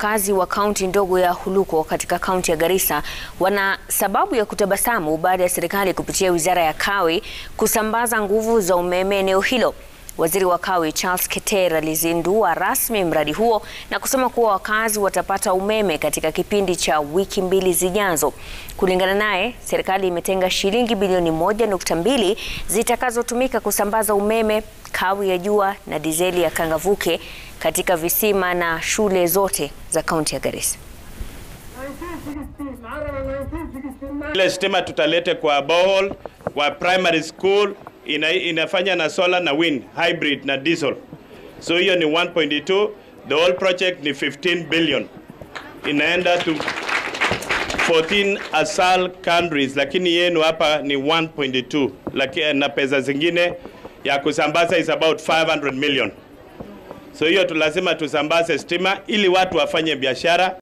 wakazi wa kaunti ndogo ya Huluko katika kaunti ya Garissa wana sababu ya kutabasamu baada ya serikali kupitia wizara ya Kawi kusambaza nguvu za umeme eneo hilo. Waziri wa Kawi Charles Keter alizindua rasmi mradi huo na kusema kuwa wakazi watapata umeme katika kipindi cha wiki mbili zijazo. Kulingana naye, serikali imetenga shilingi bilioni moja nukta mbili zitakazotumika kusambaza umeme, kawi ya jua na dizeli ya Kangavuke katika visima na shule zote za kaunti ya Garissa. Ile stima tutalete kwa borehole, kwa primary school ina, inafanya na solar na wind hybrid na diesel. So hiyo ni 1.2, the whole project ni 15 billion. Inaenda to 14 asal countries, lakini yenu hapa ni 1.2, lakini na pesa zingine ya kusambaza is about 500 million. So hiyo tu lazima tusambaze stima ili watu wafanye biashara.